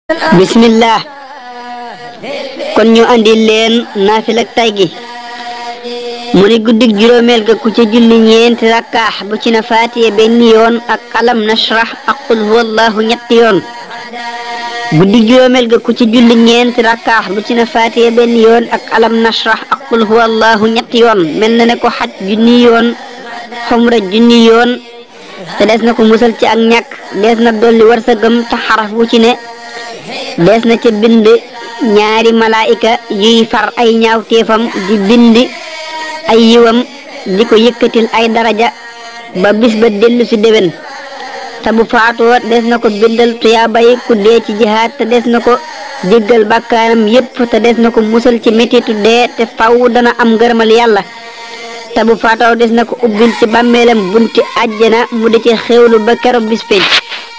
bismillah kon ñu andi leen naafila ak tay gi mu ni guddig juróomeel ga ku ca julli ñeenti rakkaax bu ci na faatiye benn yoon ak alam nashrah ak qul huwallahu ñetti yoon guddig juróomeel ga ku ci julli ñeenti rakkaax bu ci na faatiye benn yoon ak alam nashrah ak qul huwallahu ñetti yoon mel na ne ko xaj junni yoon xumra junni yoon te des na ko musal ci ak ñàkk des na dolli war sa gëm te xaraf bu ci ne dees na ca bind ñaari malaayika yuy far ay ñaawteefam di bind ay yiwam di ko yëkkatil ay daraja ba bis ba dellu si déwén te bu faatoo des na ko bindal tuyaabay ku dee ci jihaad te des na ko jéggal bàkkaaram yépp te des na ko musal ci mettitu dee te faw dana am ngërëmal yàlla te bu faatoo des na ko ubbil ci bàmmeelam bunti àjjana mu di ci xewlu ba keroog bis penc